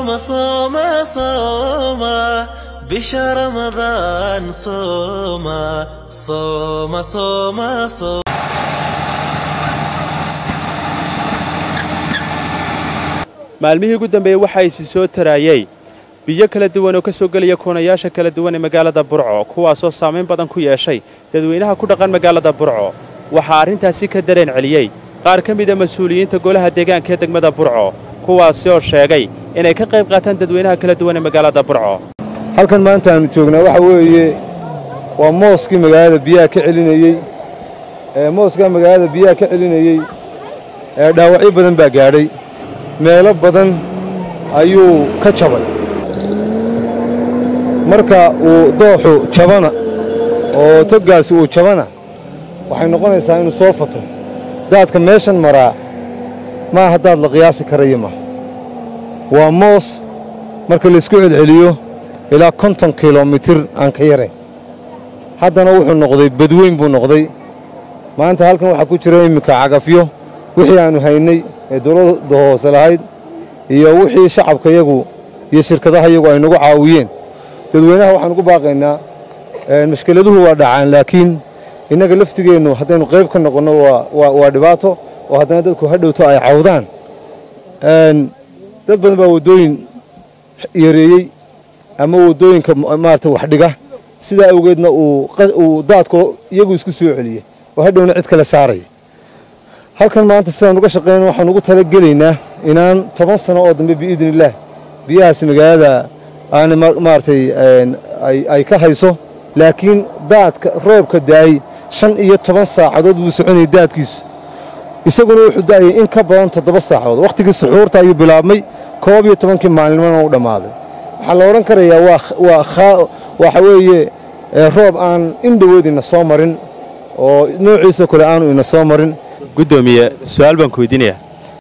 صوم صوم صوم بشهر رمضان صوم صوم صوم صوم maalmihii ugu dambeeyey waxaa isi soo taraayey biyo kala duwan oo ka soo gelaya koonayaasha kala duwan ee magaalada burco kuwaasoo saamayn badan ku yeeshay dadweynaha ku dhaqan magaalada burco waxaa arrintaasi ka dareen celiyey qaar ka mida mas-uuliyiinta golaha deegaanka ee degmada burco kuwaasi oo sheegay inay ka qayb qaataan dadweynaha kala duwan ee magaalada burco halkan maanta aanu joognaa waxa weeye waa mooskii magaalada biyaha ka celinayey ee mooskaa magaalada biyaha ka celinayey ee dhaawacyo badan baa gaadhay meelo badan ayuu ka jabay marka uu dooxu jabana oo toggaasi uu jabana waxay noqonaysaa inuu soo fato daadka meeshan maraa maaha daad la qiyaasi karaya maaha waa moos marka laysku celceliyo ilaa konton kilomitir aan ka yarayn haddana wuxuu noqday badweyn buu noqday maanta halkan waxaa ku jira imminka cagafyo wixii aannu haynay ee dowladda hoose lahayd iyo wixii shacabka yagu iyo shirkadaha yagu ay nagu caawiyeen dadweynaha waxaan ugu baaqaynaa mashkiladuhu waa dhacaan laakiin innaga laftigeennu haddaynu qayb ka noqonno waa dhibaato oo haddana dadku ha dhowto ay cawdaan dad badan baa waddooyin yareeyey ama waddooyinka maarata wax dhiga sidaa awgeedna uu daadku iyagu isku soo celiyey oo hadhowna cid kale saaraya halkan maanta sidaan uga shaqayna waxaan ugu talagelaynaa inaan toban sano oo dambe biidni illaah biyahaasi magaalada aana maaragtay ay ka hayso laakiin daadka roobka daayey shan iyo toban saacadood buu soconayay daadkiisu isaguna wuxuu da'ayay in ka badan toddoba saacadood wakhtigii suxuurta ayuu bilaabmay koob iyo tobankii maalinimona u dhammaaday waxaa la odhan karayaa waxa weeye roob aan indhowood ina soo marin oo noociisa kale aanu ina soo marin guddoomiye su'aal baan ku weydiinayaa